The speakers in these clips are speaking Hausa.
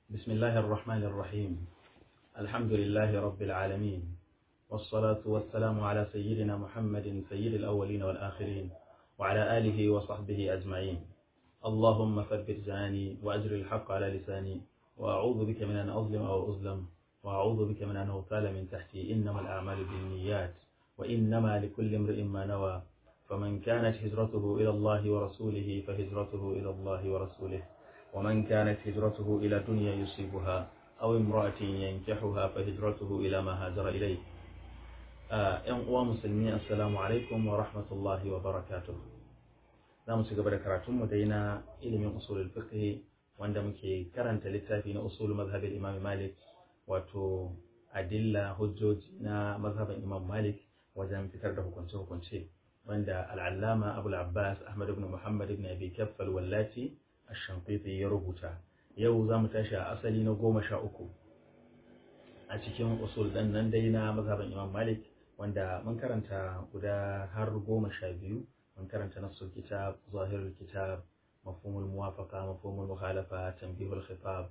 بسم الله الرحمن الرحيم الحمد لله رب العالمين والصلاة والسلام على سيدنا محمد سيد الأولين والآخرين وعلى آله وصحبه أجمعين اللهم ثبت جناني وأجر الحق على لساني وأعوذ بك من أن أظلم أو أظلم وأعوذ بك من أن أغتال من تحتي إنما الأعمال بالنيات وإنما لكل امرئ ما نوى فمن كانت هجرته إلى الله ورسوله فهجرته إلى الله ورسوله ومن كانت هجرته إلى دنيا يصيبها أو امرأة ينكحها فهجرته إلى ما هاجر إليه ‘yan uwa musulmi assalamu alaikum wa rahmatullahi wa barakatuh za mu ci gaba da karatunmu dai na ilimin usulul fiqh wanda muke karanta littafi na usul mazhabin imam malik wato adilla hujjoji na mazhabin imam malik wajen fitar da hukunce-hukunce wanda al'allama abu abbas ahmad ibn muhammad ibn abi kaffal wallati ash-shanqiti ya rubuta yau za mu tashi a asali na goma sha uku a cikin usul ɗan nan dai na mazhabin imam malik wanda mun karanta guda har goma sha biyu mun karanta nafsul kitab zahirul kitab mafhumul muwafaqa mafhumul mukhalafa tanbihul khitab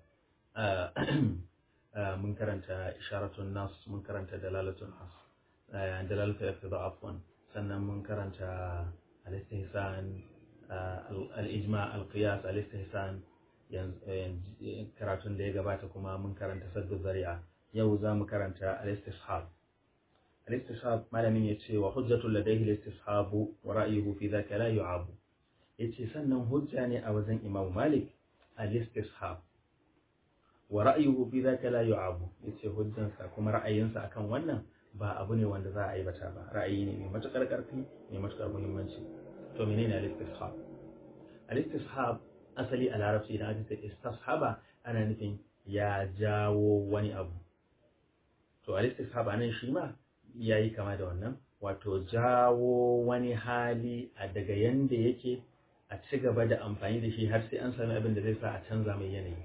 mun karanta isharatun nas mun karanta dalalatun nas dalalatul iqtida afwan sannan mun karanta al-istihsan al-ijma al-qiyas al-istihsan karatun da ya gabata kuma mun karanta saddu zari'a yau za mu karanta al-istishab al-istishab malamin ya ce wa hujjatul ladayhi al-istishabu wa ra'yuhu fi dhaka la yu'abu yace sannan hujja ne a wajen Imam Malik al-istishab wa ra'yuhu fi dhaka la yu'abu yace hujjansa kuma ra'ayinsa akan wannan ba abu ne wanda za a yi bata ba ra'ayi ne mai matukar karfi mai matukar muhimmanci to menene al-istishab al-istishab asali a larabci idan aka ce istashaba ana nufin ya jawo wani abu to al-istishab anan shi ma yayi kama da wannan wato jawo wani hali a daga yanda yake a ci gaba da amfani da shi har sai an sami abin da zai sa a canza mai yanayi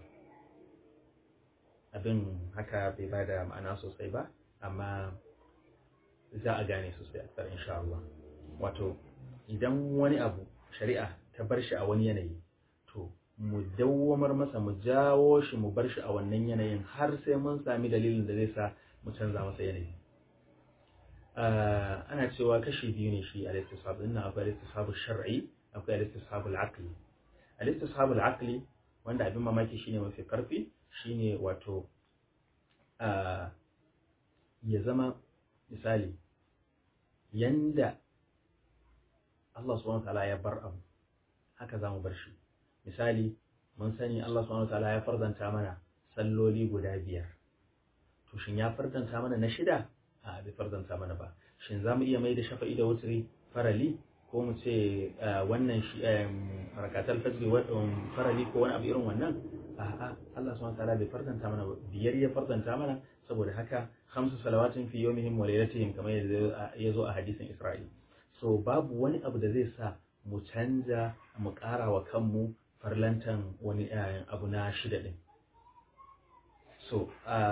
abin haka bai ba da ma'ana sosai ba amma za a gane sosai a tsar insha Allah wato idan wani abu shari'a ta bar shi a wani yanayi to mu dawwamar masa mu jawo shi mu bar shi a wannan yanayin har sai mun sami dalilin da zai sa mu canza masa yanayi ana cewa kashi biyu ne shi al-istisab din akwai al-istisab shar'i akwai al-istisab al-aqli al-istisab al-aqli wanda abin mamaki shine mafi karfi shine wato ya zama misali yanda Allah subhanahu wa ta'ala ya bar abu haka za mu bar shi misali mun sani Allah subhanahu wataala ya farzanta mana salloli guda biyar to shin ya farzanta mana na shida a bai farzanta mana ba shin za mu iya mai da shafa'i da wutri farali ko mu ce wannan shi rakatar fajr farali ko wani abu irin wannan a'a Allah subhanahu wataala bai farzanta mana biyar ya farzanta mana saboda haka khamsu salawatin fi yawmihim wa laylatihim kamar yadda ya zo a hadisin Isra'il so babu wani abu da zai sa mu canza mu ƙara wa kanmu farlantan wani abu na shida ɗin so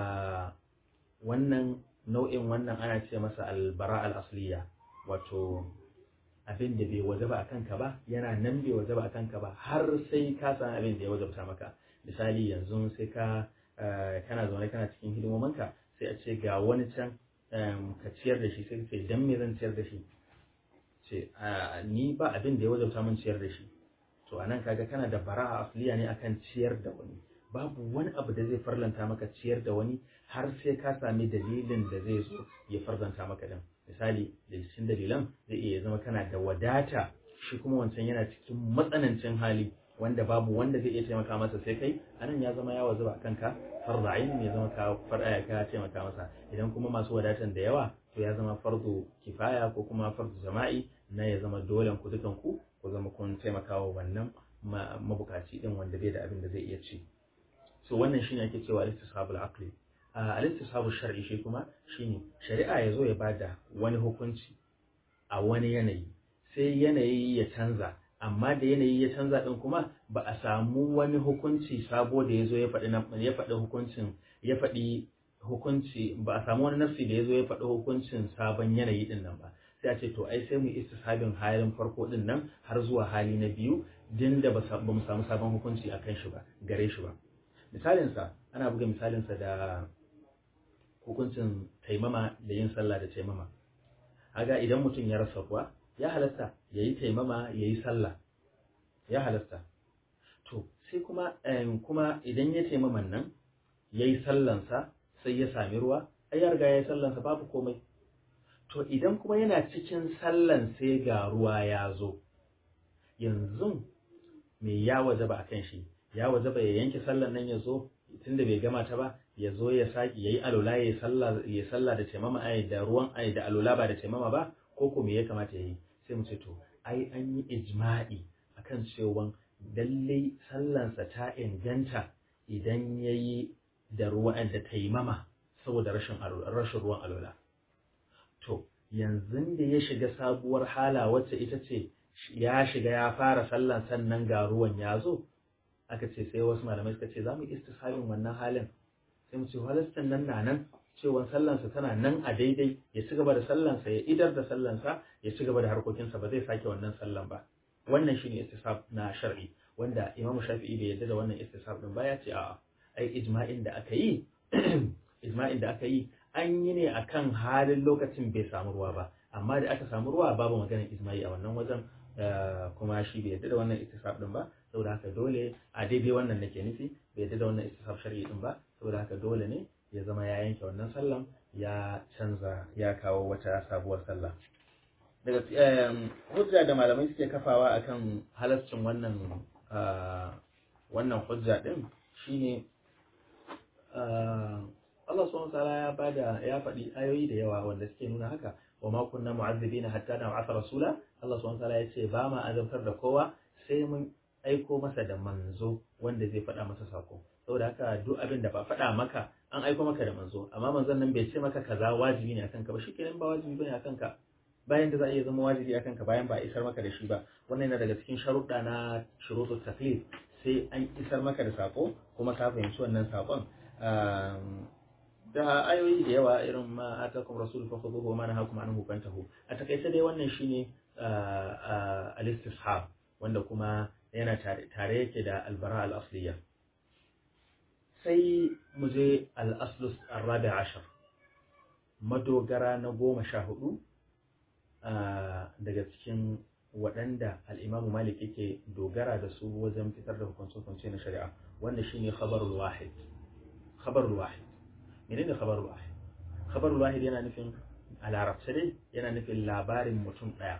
wannan nau'in wannan ana ce masa albara al'asliya wato abin da bai wajaba a kanka ba yana nan bai wajaba a kanka ba har sai ka san abin da ya wajabta maka misali yanzu sai ka kana zaune kana cikin hidimomanka sai a ce ga wani can ka ciyar da shi sai ce dan me zan ciyar da shi ce ni ba abin da ya wajabta min ciyar da shi to anan kaga kana da bara'a asliya ne akan ciyar da wani babu wani abu da zai farlanta maka ciyar da wani har sai ka sami dalilin da zai zo ya farlanta maka din misali da cikin dalilan zai iya zama kana da wadata shi kuma wancan yana cikin matsanancin hali wanda babu wanda zai iya taimaka masa sai kai anan ya zama ya wazaba akan ka farza aini ya zama ka far'a ka taimaka masa idan kuma masu wadatan da yawa to ya zama fardu kifaya ko kuma fardu jama'i na ya zama dole ku dukan ku ku zama kun taimakawa wannan mabukaci din wanda bai da abin da zai iya ci so wannan shine ake cewa al-istishabul aqli al-istishabul shar'i shi kuma shine shari'a ya zo ya bada wani hukunci a wani yanayi sai yanayi ya canza amma da yanayi ya canza din kuma ba a samu wani hukunci sabo da ya zo ya faɗi ya faɗi hukuncin ya faɗi hukunci ba a samu wani nafsi da ya zo ya faɗi hukuncin sabon yanayi din nan ba sai a ce to ai sai mu istishabin halin farko din nan har zuwa hali na biyu din da ba mu samu sabon hukunci a kan shi ba gare shi ba misalinsa ana buga misalinsa da hukuncin taimama da yin sallah da taimama haga idan mutum ya rasa kuwa ya halasta ya yi taimama ya yi sallah ya halasta to sai kuma kuma idan ya taimaman nan ya yi sallansa sai ya sami ruwa ai ya riga ya yi sallansa babu komai to idan kuma yana cikin sallan sai ga ruwa ya zo yanzu me ya wajaba akan shi ya wajaba ya yanke sallan nan ya zo tunda bai gama ta ba ya zo ya saki yayi alula ya sallah ya sallah da taimama ai da ruwan ai da alula ba da taimama ba ko ko me ya kamata yayi sai mu ce to ai an yi ijma'i akan cewa lalle sallansa ta inganta idan yayi da ruwan da taimama saboda rashin rashin ruwan alula to yanzu da ya shiga sabuwar hala wacce ita ce ya shiga ya fara sallan sannan ga ruwan ya zo aka ce sai wasu malamai suka ce za mu istisabin wannan halin sai mu ce halastan nan na nan cewa sallansa tana nan a daidai ya ci gaba da sallansa ya idar da sallansa ya ci gaba da harkokinsa ba zai sake wannan sallan ba wannan shine istisab na shar'i wanda imamu shafi'i bai yarda da wannan istisab din ba ya ce a'a ai ijma'in da aka yi ijma'in da aka yi an yi ne akan halin lokacin bai samu ruwa ba amma da aka samu ruwa babu maganar ijma'i a wannan wajen kuma shi bai yarda da wannan istisab din ba saboda haka dole a daidai wannan nake nufi bai yarda da wannan istisab shar'i din ba saboda haka dole ne ya zama ya yanke wannan sallan ya canza ya kawo wata sabuwar sallah daga hujja da malamai suke kafawa akan halascin wannan wannan hujja din shine Allah subhanahu wataala ya bada ya faɗi ayoyi da yawa wanda suke nuna haka wa ma kunna mu'azzibina hatta nab'atha rasula Allah subhanahu wataala ya ce ba ma azabtar da kowa sai mun aiko masa da manzo wanda zai faɗa masa sako saboda haka duk abin da ba faɗa maka an aiko maka da manzo amma manzon nan bai ce maka kaza wajibi ne akan ka ba shikenan ba wajibi bane akan ka bayan da za a iya zama wajibi akan ka bayan ba a isar maka da shi ba wannan yana daga cikin sharuɗa na shuruɗu taklif sai an isar maka da sako kuma ka fahimci wannan sakon da ayoyi da yawa irin ma atakum rasul fa khudhuhu wa ma nahakum anhu fantahu a takaice dai wannan shine al-istishab wanda kuma yana tare yake da albara al-asliya sai mu je al-aslus ar-rabi ashar madogara na goma sha hudu daga cikin waɗanda al'imamu malik yake dogara da su wajen fitar da hukunce-hukunce na shari'a wanda shine khabarul wahid khabarul wahid menene khabarul wahid khabarul wahid yana nufin a larabce dai yana nufin labarin mutum ɗaya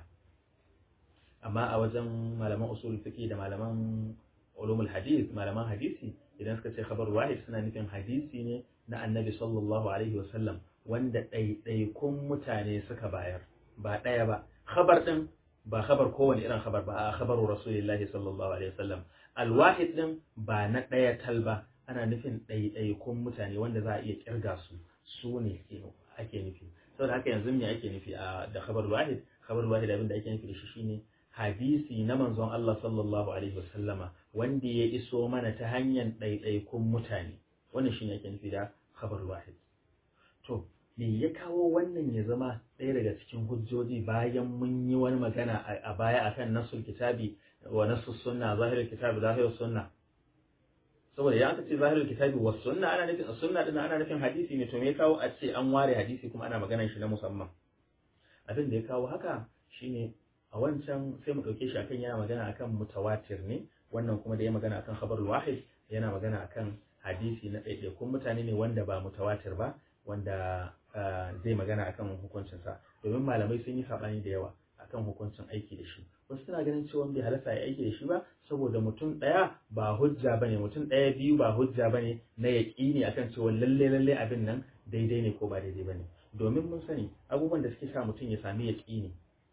amma a wajen malaman usul fiqi da malaman ulumul hadith malaman hadisi idan suka ce khabar wahid suna nufin hadisi ne na annabi sallallahu alaihi wasallam wanda ɗaiɗaikun mutane suka bayar ba ɗaya ba khabar ɗin ba khabar kowane irin khabar ba a khabaru rasulillahi sallallahu alaihi wasallam alwahid ɗin ba na ɗaya tal ba ana nufin ɗaiɗaikun mutane wanda za a iya kirga su su ne ake nufi saboda haka yanzu me ake nufi a da khabar wahid khabar wahid abin da ake nufi da shi shine hadisi na manzon Allah sallallahu alaihi wasallama wanda ya iso mana ta hanyar ɗaiɗaikun mutane wannan shine ake nufi da khabar wahid to me ya kawo wannan ya zama ɗaya daga cikin hujjoji bayan mun yi wani magana a baya akan nasul kitabi wa nasul sunna zahirul kitabi zahirul sunna saboda ya aka ce zahirul kitabi wa sunna ana nufin sunna din ana nufin hadisi ne to me ya kawo a ce an ware hadisi kuma ana maganar shi na musamman abin da ya kawo haka shine a wancan sai mu ɗauke shi akan yana magana akan mutawatir ne wannan kuma da ya magana akan khabarul wahid yana magana akan hadisi na ɗaiɗaikun mutane ne wanda ba mutawatir ba wanda zai magana akan hukuncinsa domin malamai sun yi saɓani da yawa akan hukuncin aiki da shi wasu suna ganin cewa bai halasta ya aiki da shi ba saboda mutum ɗaya ba hujja bane mutum ɗaya biyu ba hujja bane na yaƙini akan cewa lalle lalle abin nan daidai ne ko ba daidai bane domin mun sani abubuwan da suke sa mutum ya sami yaƙini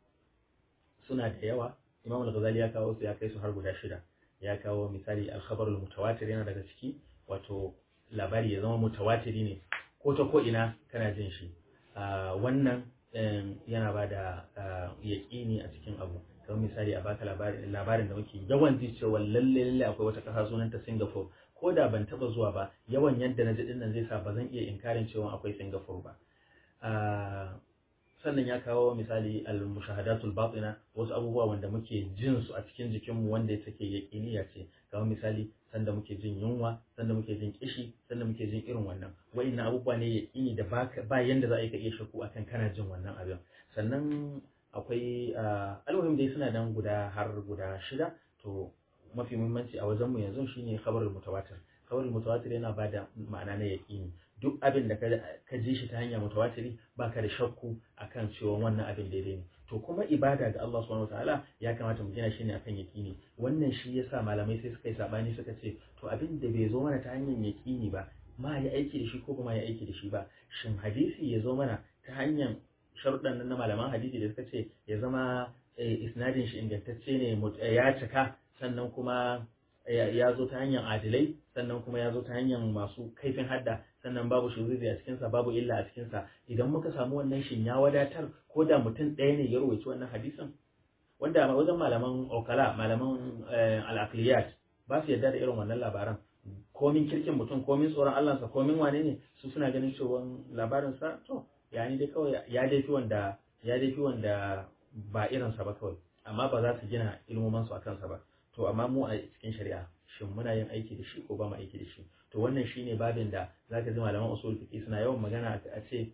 suna da yawa imam al-ghazali ya kawo su ya kai su har guda shida ya kawo misali al-khabarul mutawatir yana daga ciki wato labari ya zama mutawatiri ne ko ta ko ina kana jin shi wannan yana ba da yaƙini a cikin abu kamar misali a baka labarin da muke yawan ji cewa lalle lalle akwai wata ƙasa sunanta Singapore ko da ban taba zuwa ba yawan yadda na ji dinnan zai sa ba zan iya inkarin cewa akwai Singapore ba sannan ya kawo misali al-mushahadatul batina wasu abubuwa wanda muke jin su a cikin jikinmu wanda take yaqiniya ce kamar misali sanda muke jin yunwa sanda muke jin kishi sanda muke jin irin wannan wa'annan abubuwa ne yaqini da ba ba yanda za a yi ka iya shakku akan kana jin wannan abin sannan akwai almuhim dai suna nan guda har guda shida to mafi muhimmanci a wajenmu yanzu shine khabarul mutawatir khabarul mutawatir yana bada ma'ana na yaqini duk abin da ka ji shi ta hanya mutawatiri baka da shakku akan cewa wannan abin daidai ne to kuma ibada ga Allah subhanahu wataala ya kamata mu gina shi ne akan yaqini wannan shi yasa malamai sai suka yi sabani suka ce to abin da bai zo mana ta hanyar yaqini ba ma ya aiki da shi ko ba ma ya aiki da shi ba shin hadisi ya zo mana ta hanyar sharuɗan nan na malaman hadisi da suka ce ya zama isnadin shi ingantacce ne ya cika sannan kuma ya zo ta hanyar adilai sannan kuma ya zo ta hanyar masu kaifin hadda sannan babu shuzuzi a cikinsa babu illa a cikinsa idan muka samu wannan shin ya wadatar ko da mutum ɗaya ne ya rawaito wannan hadisin wanda a wajen malaman okala malaman al'aqliyat ba su yarda da irin wannan labaran komin kirkin mutum komin tsoron Allahnsa komin wane ne su suna ganin cewa labarinsa to ya ni dai kawai ya dai fi wanda ya dai fi wanda ba irinsa ba kawai amma ba za su gina ilmomansu a kansa ba to amma mu a cikin shari'a shin muna yin aiki da shi ko ba mu aiki da shi to wannan shine babin da zaka ji malaman usul fiqh suna yawan magana a ce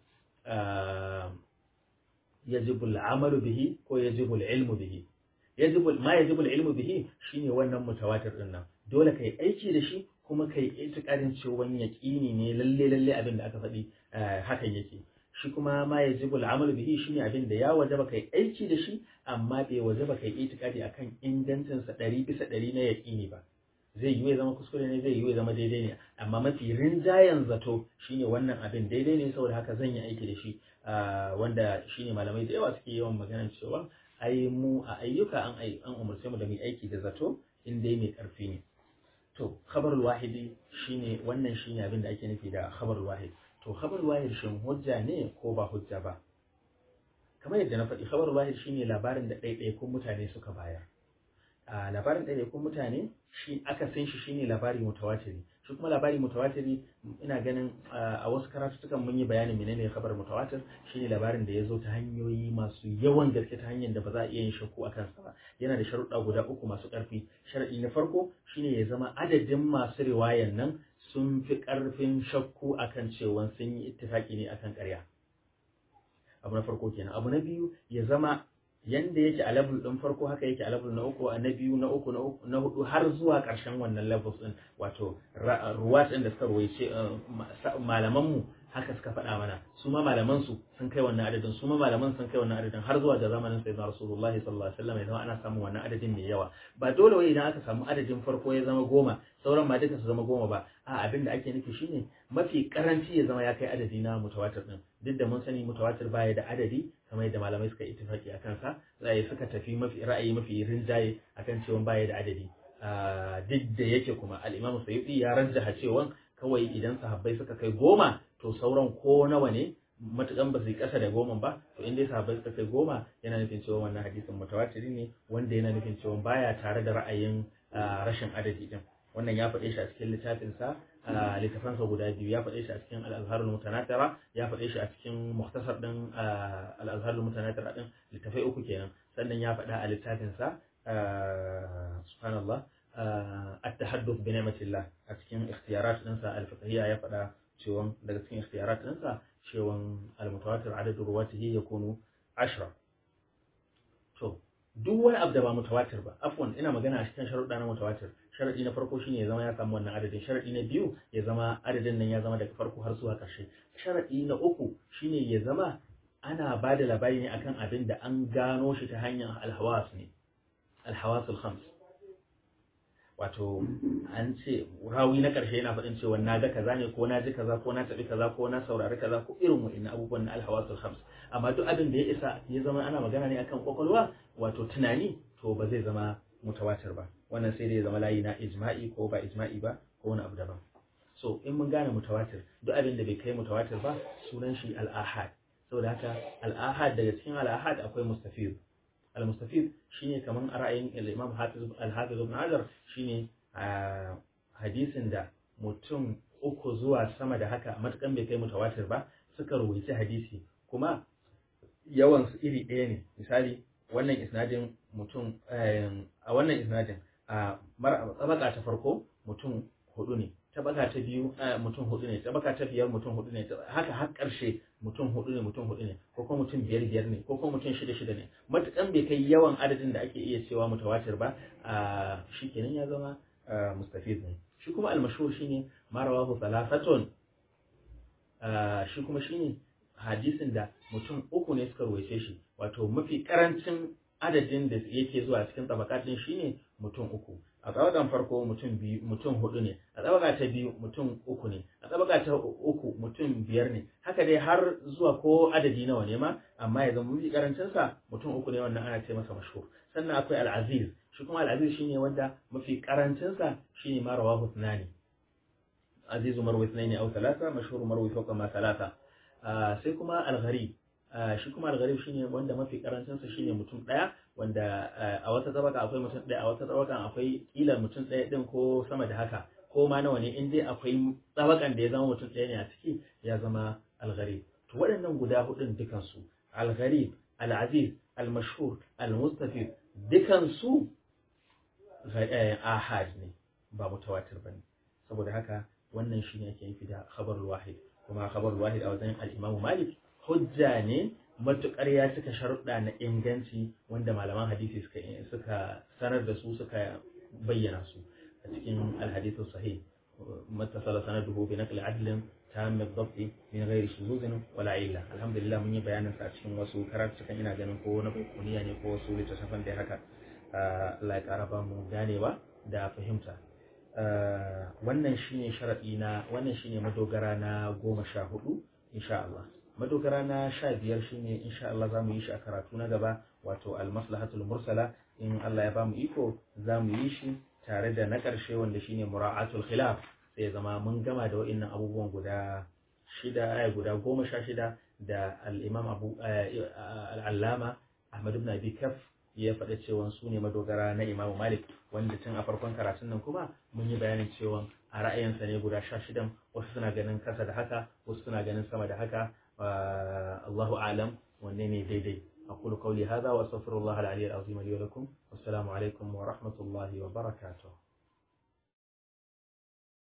yajibu al-amalu bihi ko yajibu al-ilmu bihi yajibu ma yajibu al-ilmu bihi shine wannan mutawatir din nan dole kai aiki da shi kuma kai itikadin cewa yaqini ne lalle lalle abin da aka faɗi hakan yake shi kuma ma yajibu al-amalu bihi shine abin da ya wajaba kai aiki da shi amma bai wajaba kai itikadi akan ingancin sa 100 bisa 100 na yaqini ba zai yi zama kuskure ne zai yi zama daidai ne amma mafi rinjayen zato shine wannan abin daidai ne saboda haka zan yi aiki da shi wanda shine malamai da yawa suke yawan magana cewa ai mu a ayyuka an an umarce mu da mu aiki da zato in dai mai karfi ne to khabarul wahidi shine wannan shine abin da ake nufi da khabarul wahid to khabarul wahid shin hujja ne ko ba hujja ba kamar yadda na faɗi khabarul wahid shine labarin da ɗaiɗaikun mutane suka bayar a labarin ɗaiɗaikun mutane shi aka san shi shine labari mutawatiri shi kuma labari mutawatiri ina ganin a wasu karatutukan mun yi bayanin menene khabar mutawatir shine labarin da ya zo ta hanyoyi masu yawan gaske ta hanyar da ba za a iya yin shakku a kansa ba yana da sharuɗa guda uku masu ƙarfi sharaɗi na farko shine ya zama adadin masu riwayan nan sun fi ƙarfin shakku akan cewa sun yi ittifaki ne akan ƙarya abu na farko kenan abu na biyu ya zama yanda yake a level din farko haka yake a level na uku na biyu na uku na hudu har zuwa karshen wannan levels din wato ruwat din da suka ruwaice malaman mu haka suka faɗa mana su ma malaman su sun kai wannan adadin su ma malaman sun kai wannan adadin har zuwa da zamanin sayyidina rasulullah sallallahu alaihi wasallam idan ana samun wannan adadin mai yawa ba dole wai idan aka samu adadin farko ya zama goma sauran ma duka su zama goma ba a abin da ake nufi shine mafi karanci ya zama ya kai adadi na mutawatir din duk da mun sani mutawatir baya da adadi kamar yadda malamai suka ittifaki akan sa ra'ayi suka tafi mafi ra'ayi mafi rinjaye akan cewa baya da adadi duk da yake kuma al-Imam Sayyidi ya rajjaha cewa kawai idan sahabbai suka kai goma to sauran ko nawa ne matukan ba su yi ƙasa da goma ba to in dai sahabbai suka kai goma yana nufin cewa wannan hadisin mutawatiri ne wanda yana nufin cewa baya tare da ra'ayin rashin adadi din wannan ya faɗe shi a cikin littafinsa littafansa guda biyu ya faɗe shi a cikin al'azharul mutanatira ya faɗe shi a cikin muhtasar din al'azharul mutanatira din littafai uku kenan sannan ya faɗa a littafinsa subhanallah at-tahadduth bi ni'matillah a cikin ikhtiyarat ɗinsa al-fiqhiyya ya faɗa cewa daga cikin ikhtiyarat ɗinsa cewa al-mutawatir adadu ruwatihi yakunu ashra to duk wani abu da ba mutawatir ba afwan ina magana a cikin sharuɗa na mutawatir sharadi na farko shine ya zama ya samu wannan adadin sharadi na biyu ya zama adadin nan ya zama daga farko har zuwa ƙarshe sharadi na uku shine ya zama ana ba da labari ne akan abin da an gano shi ta hanyar alhawas ne alhawasul khams wato an ce rawi na ƙarshe yana faɗin cewa na ga kaza ne ko na ji kaza ko na taɓi kaza ko na saurari kaza ko irin wa'annan abubuwan na alhawasul khams amma duk abin da ya isa ya zama ana magana ne akan kwakwalwa wato tunani to ba zai zama mutawatir ba wannan sai dai ya zama layi na ijma'i ko ba ijma'i ba ko wani abu daban so in mun gane mutawatir duk abin da bai kai mutawatir ba sunan shi al-ahad saboda haka al-ahad daga cikin al-ahad akwai mustafid al-mustafid shine kaman ra'ayin al-imam hafiz al-hafiz ibn hajar shine hadisin da mutum uku zuwa sama da haka matukan bai kai mutawatir ba suka rubuci hadisi kuma yawan su iri ɗaya ne misali wannan isnadin mutum a wannan isnadin a tabaka ta farko mutum hudu ne tabaka ta biyu mutum hudu ne tabaka ta biyar mutum hudu ne haka har karshe mutum hudu ne mutum hudu ne ko kuma mutum biyar biyar ne ko kuma mutum shida shida ne matukan bai kai yawan adadin da ake iya cewa mutawatir ba a shikenan ya zama mustafiz ne shi kuma al-mashhur shine ma rawahu thalathatun shi kuma shine hadisin da mutum uku ne suka ruwaice shi wato mafi karancin adadin da yake zuwa cikin tabakatin shine mutum uku a tsabakan farko mutum biyu mutum hudu ne a tsabaka ta biyu mutum uku ne a tsabaka ta uku mutum biyar ne haka dai har zuwa ko adadi nawa ne ma amma ya zama mafi karancin sa mutum uku ne wannan ana ce masa mashhur sannan akwai al-aziz shi kuma al-aziz shine wanda mafi karancin sa shine ma rawahu thnani azizu marwi thnani aw thalatha mashhur marwi fawqa ma thalatha sai kuma al-gharib shi kuma al-gharib shine wanda mafi karancin sa shine mutum daya wanda a wata tabaka akwai mutum daya a wata tabaka akwai kila mutum daya din ko sama da haka ko ma nawa ne in dai akwai tabakan da ya zama mutum daya ne a ciki ya zama al-gharib to waɗannan guda hudun dukan su al-gharib al-aziz al-mashhur al-mustafid dukan su ahad ne ba mutawatir bane saboda haka wannan shine ake nufi da khabarul wahid kuma khabarul wahid a wajen al-Imam Malik hujja ne matukar ya cika sharuɗa na inganci wanda malaman hadisi suka suka sanar da su suka bayyana su a cikin al-hadithu sahih mattasala sanaduhu bi naqli adlin tam ad-dabt min ghairi shuzuzin wala illa alhamdulillah mun yi bayanin sa a cikin wasu karatukan ina ganin ko na kuniya ne ko wasu littattafan da haka Allah ya ƙara ba mu ganewa da fahimta wannan shine sharadi na wannan shine madogara na goma sha hudu insha Allah madogara na sha biyar shine insha Allah zamu yi shi a karatu na gaba wato al-maslahatul mursala in Allah ya bamu iko zamu yi shi tare da na ƙarshe wanda shine mura'atul khilaf sai ya zama mun gama da wa'annan abubuwan guda shida ay guda goma sha shida da al-imam abu al-allama Ahmad ibn Abi Kaf ya faɗa cewa su ne madogara na Imam Malik wanda tun a farkon karatun nan kuma mun yi bayanin cewa a ra'ayinsa ne guda sha shidan wasu suna ganin kasa da haka wasu suna ganin sama da haka Allahu a'lam wanne ne daidai أقول قولي هذا وأستغفر الله العلي العظيم لي ولكم والسلام عليكم ورحمة الله وبركاته